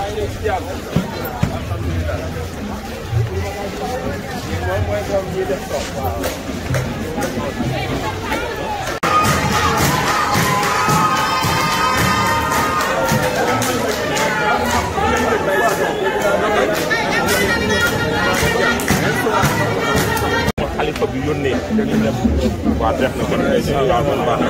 xalifa bi yónnee dañu dem waa def na kon ay waaw man baax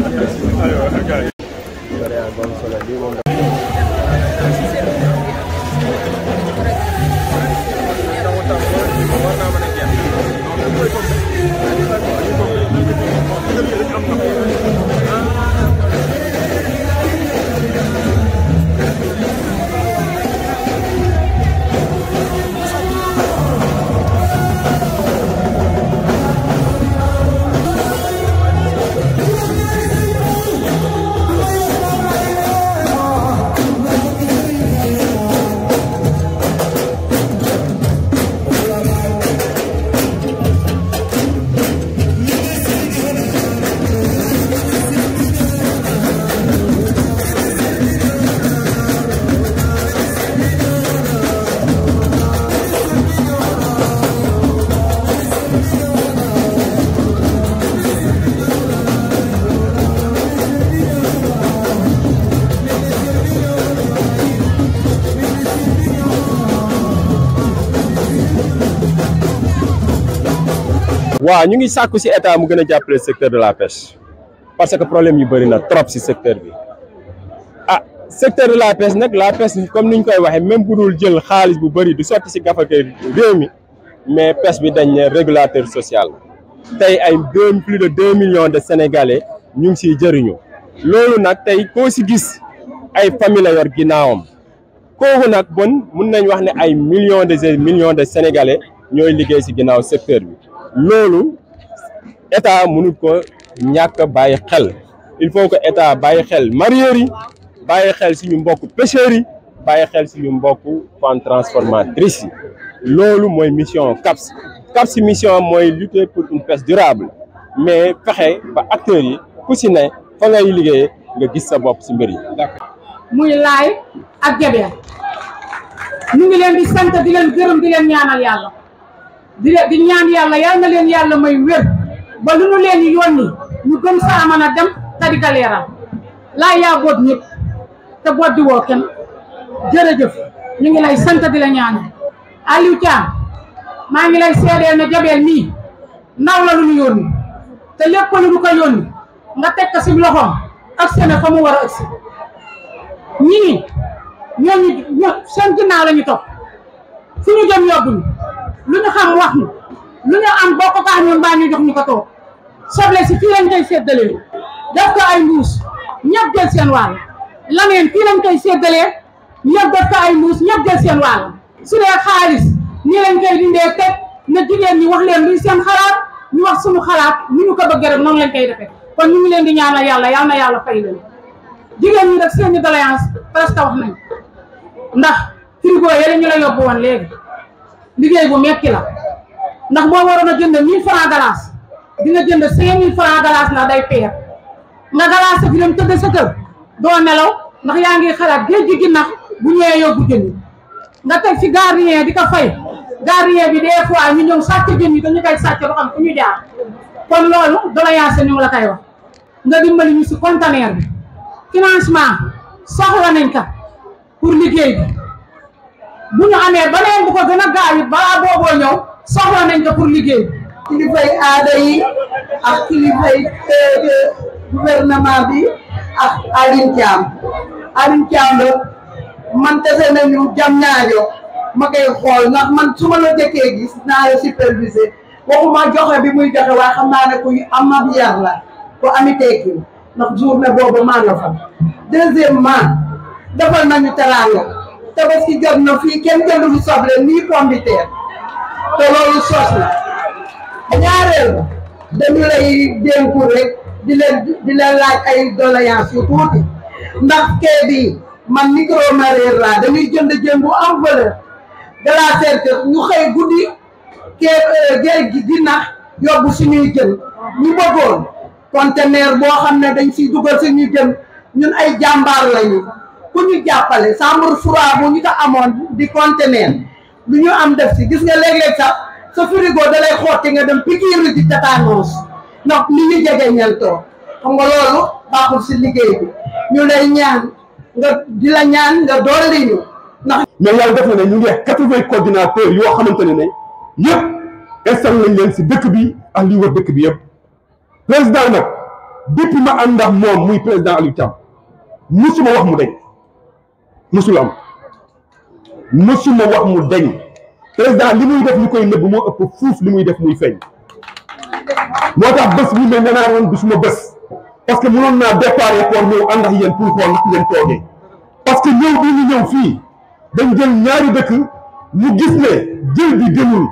waaw ñu ngi sàkku ci état mu gën a jàppale secteur de la pêche parce que problème yu bëri na trop ci secteur bi ah secteur de la pêche nag la pêche comme ni ñu koy waxee même bu dul jël xaalis bu bëri du sotti ci gafake réew mi mais pêche bi dañ ne régulateur social tey ay deux plus de deux millions de sénégalais ñu ngi ciy jëriñu loolu nag tey koo ci gis ay famille la yor ginnaawam kooku nag bon mun nañ wax ne ay millions de millions de sénégalais ñooy liggéey ci ginnaaw secteur bi loolu état mënut ko ñàkk bàyyi xel il faut que état bàyyi xel mareyeurs yi bàyyi xel suñu mbokk pêcheurs yi bàyyi xel suñu mbokk femmes transformatrices yi loolu mooy mission CAPS CAPS mission mooy lutter pour une pêche durable mais fexe ba acteurs yi ku si ne fa ngay liggéeyee nga gis sa bopp si mbir yi. muy laay ak jabeer ñu ngi leen di sant di leen gërëm di leen ñaanal yàlla di leen di ñaan yàlla yal na leen yàlla may wér ba lu nu leen yónni ñu gëm saa mën a dem te di ka leeral laay yaa boot ñëpp te boot di woo kenn jërëjëf ñu ngi lay sant di la ñaanal Aliou Thiam maa ngi lay seedeel ne jabeel mii ndaw la lu ñu yónni te lépp lu ñu ko yónni nga teg ko si loxoom ak seen fa mu war a ëgsi ñii ñooñu ño seen ginnaaw la ñu topp fu ñu jëm yóbbuñu lu ñu xam wax ñu lu ñu am bokk ko ak ñun mbaa ñu jox ñu ko toog soble si fii lañ koy séddalee def ko ay mbuus ñëpp jël seen wàll laneen fii lañ koy séddalee ñëpp def ko ay mbuus ñëpp jël seen wàll su dee xaalis nii lañ koy dindee teg na jigéen ñi wax leen luy seen xalaat ñu wax suñu xalaat ni ñu ko bëgg rek noonu lañ koy defee kon ñu ngi leen di ñaanal yàlla yal na yàlla fay leen jigéen ñi rek seeni doléance presque wax nañ ndax frigo yële ñu la yóbbu woon léegi liggéey bu metti la ndax boo waroon a jënd mille francs galas dina jënd cinq mille francs galas ndax day peer nga galas sa fi dem tëdd sa kër doo nelaw ndax yaa ngi xalaat géej gi ginnax bu ñëwee yóbbu jën yi nga teg fi gardien di ko fay gardien bi des fois ñu ñëw sàcc jën yi dañu koy sàcc ba xam fu ñu jaar kon loolu doléance ñu ngi la koy wax nga dimbali ñu si conteneur bi financement soxla nañ ka pour liggéey bi bu ñu amee beneen bu ko gën a gaaw it balaa booboo ñëw soxla nañ ko pour liggéey bi kilifay aada yi ak kilifay gouvernement bi ak Aline Thiam Aline Thiam la man tese nañu jam ñaajo ma koy xool ndax man su ma la jëkkee gis naa la supervisé waxuma joxe bi muy joxe waaye xam naa ne ku am ab yar la ku ami tekki ndax journée boobu maa nga fa deuxièmement defal nañu teraanga tabaski jot na fii kenn jëndu fi soble nii pomme de terre te loolu sos na ñaareel ba dañu lay dénku rek di leen di leen laaj ay doléance yu tuuti ndax kee bi man micro mareyeur laa dañuy jënd jën bu am valeur de la certitude ñu xëy guddi kee géej gi dina yóbbu suñuy jën ñu bëggoon conteneur boo xam ne dañ siy dugal suñuy jën ñun ay jàmbaar lañu ku ñu jàppale chambre froide bu ñu ko amoon di conteneur lu ñu am def si gis nga léeg-léeg sax sa frigo da lay xotti nga dem pikiiru di tétanos ndax li ñu jege ñeltoo xam nga loolu baaxul si liggéey bi ñu lay ñaan nga di la ñaan nga dolli ñu ndax mais yàlla def na ne ñu ngi quatre-vingts coordinateurs yoo xamante ne ne yëpp installé nañ leen si dëkk bi ak li wër dëkk bi yëpp président nag depuis ma ànd ak moom muy président Aliou Thiam musuma wax mu deñ musul am musuma wax mu deñ président li muy def li koy nëbb moo ëpp fuuf li muy def muy feeñ moo tax bés bi mel ne naa woon du suma bés parce que mënoon naa déparé pour ñëw ànd ak yéen pour xool ndax ngeen toogee parce que ñëw bi ñu ñëw fii dañ jël ñaari dëkk ñu gis ne jël bi gënul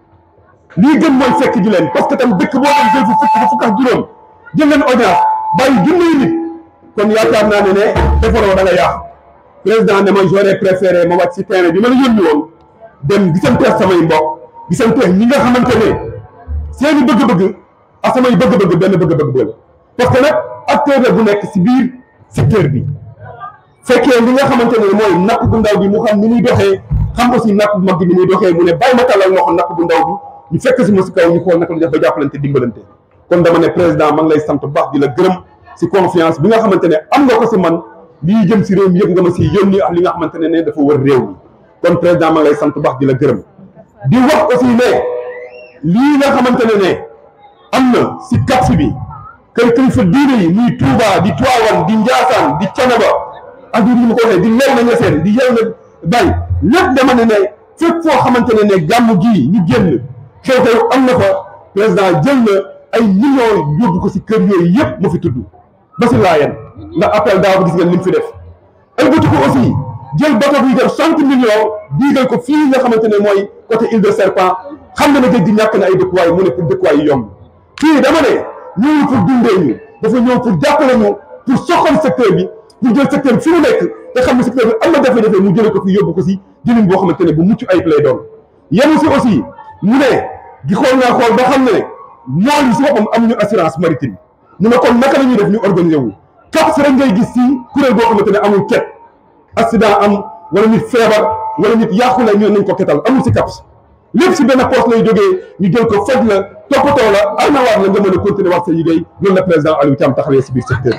lii gën mooy fekk ji leen parce que tam dëkk boo dem jël fu fukk ba fukk ak juróom jël leen audience bàyyi junniy nit kon yaakaar naa ne ne defaroo da nga yàq président ne ma j'aurais préféré ma wàcc si terrain bi ma la yónni woon dem gisanteex samay mbokk gisanteex ñi nga xamante ne seeni bëgg-bëgg ak samay bëgg-bëgg benn bëgg-bëgg la parce que nag acteur la bu nekk si biir secteur bi fekkee li nga xamante ne mooy napp bu ndaw bi mu xam ni muy doxee xam aussi napp bu mag bi ni muy doxee mu ne bàyyi ma tàllal loxo napp bu ndaw bi ñu fekk si ma si kaw ñu xool naka la def ba jàppalante dimbalante kon dama ne président ma ngi lay sant bu baax di la gërëm si confiance bi nga xamante ne am nga ko si man lii jëm si réew mi yëpp nga ma si yónni ak li nga xamante ne ne dafa wër réew mi kon président ma ngi lay sant bu baax di la gërëm di wax aussi ne lii nga xamante ne ne am na si kapsi bi kër kilifa diine yi muy Touba di Tivaouane di Ndiassane di Thiénaba ak di ma ko waxee di lew na ñeseen di yew na bay lépp dama ne ne fépp foo xamante ne ne gàmm gii ñu génn xew-xew am na fa président jël na ay millions yóbbu ko si kër yooyu yëpp ma fi tudd ba si laayen ndax appel daaw gis ngeen li mu fi def ay bëtu ko aussi jël bato buy def cent millions diigal ko fii nga xamante ne mooy côté île de serpent xam nga ne géej gi ñàkk na ay dëkkuwaay mu ne pour dëkkuwaay yi yomb fii dama ne ñëwul pour dundee ñu dafa ñëw pour jàppale ñu pour soxal secteur bi pour jël secteur bi fi mu nekk te xam ne secteur bi am na jafe-jafe mu jële ko fi yóbbu ko si jëlin boo xamante ne bu mucc ayib lay doon yemu si aussi mu ne di xool naa xool ba xam ne mool yi si boppam amuñu assurance maritime mu ne kon naka la ñuy def ñu organiser wu cap si rek ngay gis si kuréel boo xamante ne amul ket accident am wala nit feebar wala nit yàqu la ñu nañ ko ketal amul si caps lépp si benn poste lay jógee ñu jël ko faj la toppatoo la arnawaat la nga mën a continuer wax sa liggéey loolu la président Aliou Thiam taxawee si biir secteur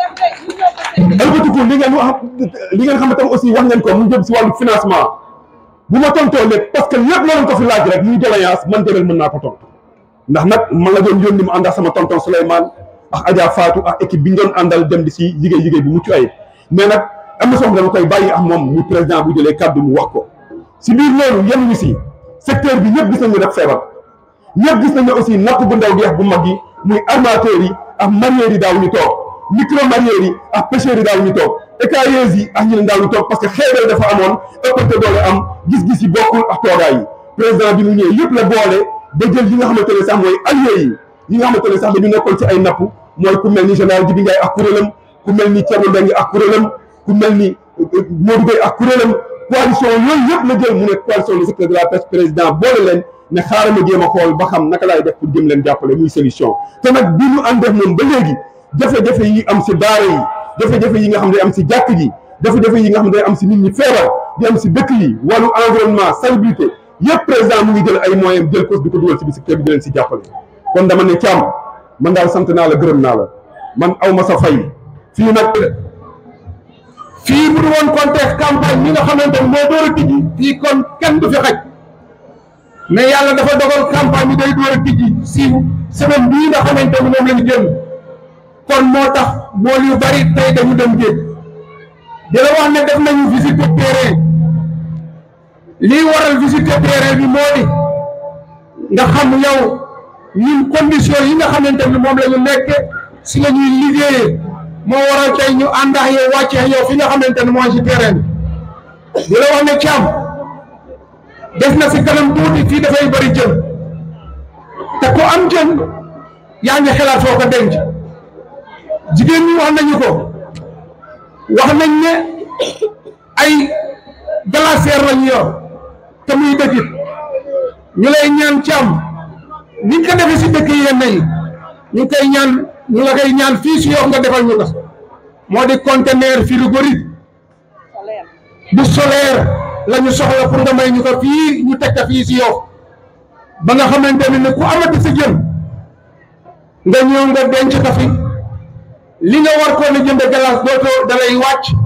bi albatiku li ngeen wax li ngeen xamante aussi wax ngeen ko mu jëm si wàllu financement bu ma tontoo lépp parce que lépp loolu ko fi laaj rek muy doléance man Jabel mën naa ko tontu ndax nag man la doon yónni mu ànd ak sama tonton Souleymane ak Adja Fatou ak équipe bi ñu doon àndal dem di si liggéey liggéey bu mucc ayib mais nag am na soxla dama koy bàyyi ak moom muy président bu jëlee kàddu mu wax ko si biir loolu yem ñu si secteur bi ñëpp gis nañu def feebar ñëpp gis nañu aussi napp bu ndaw bi ak bu mag yi muy armateurs yi ak mareyeurs yi daaw ñu toog micro mareyeurs yi ak pêcheurs yi daaw ñu toog écailleuses yi ak ñeneen daaw ñu toog parce que xeebel dafa amoon ëppante doole am gis-gis yi bokkul ak toogaay yi président bi mu ñëwee yëpp la boole ba jël yi nga xamante ne sax mooy alliés yi yi nga xamante ne sax dañu nekkoon ci ay napp mooy ku mel ni général Djibi Ndiaye ak kuréelam ku mel ni Thierno Mbengue ak kuréelam ku mel ni Modou Gueye ak kuréelam coalition yooyu yëpp la jël mu ne coalition le secteur de la pêche président boole leen ne xaaral ma jéem a xool ba xam naka laay def pour jëm leen jàppale muy solution te nag bi ñu ànd def moom ba léegi jafe-jafe yi am si daara yi jafe-jafe yi nga xam ne am si jàkk ji jafe-jafe yi nga xam ne am si nit ñi feebar di am si dëkk yi wàllu environnement salubrité yëpp président mu ngi jël ay moyens jël ko di ko dugal si biir secteur bi di leen si jàppale kon dama ne Thiam man daal sant naa la gërëm naa la man aw ma sa fay fii nag fii bu du woon contexte campagne mi nga xamante ne moo door a tijji fii kon kenn du fi xaj mais yàlla dafa dogal campagne bi day door a tijji si semaine bii nga xamante ne moom la ñu génn kon moo tax mool yu bari tey dañu dem géej di la wax ne def nañu visite terrain lii waral visite terrain bi moo di nga xam yow ñun condition yi nga xamante ne moom la ñu nekk si la ñuy liggéeyee moo waral tey ñu ànd ak yow wàcce yow fi nga xamante ne mooy si terrain bi di la wax ne Thiam def na si kanam tuuti fii dafay bëri jën te ku am jën yaa ngi xelaat foo ko denc jigéen ñi wax nañu ko wax nañ ne ay glacière lañu yor te muy dëkkit ñu lay ñaan Thiam ni nga ko defee si dëkk yenn yi ñu koy ñaan ñu la koy ñaan fii si yow nga defal ñu ko moo di conteneur frigorifique bu solaire la ñu soxla pour nga may ñu ko fii ñu teg ko fii si yow ba nga xamante ne ku amati sa jën nga ñëw nga denc ko fi li nga war koo na jënd glace dootoo dalay wàcc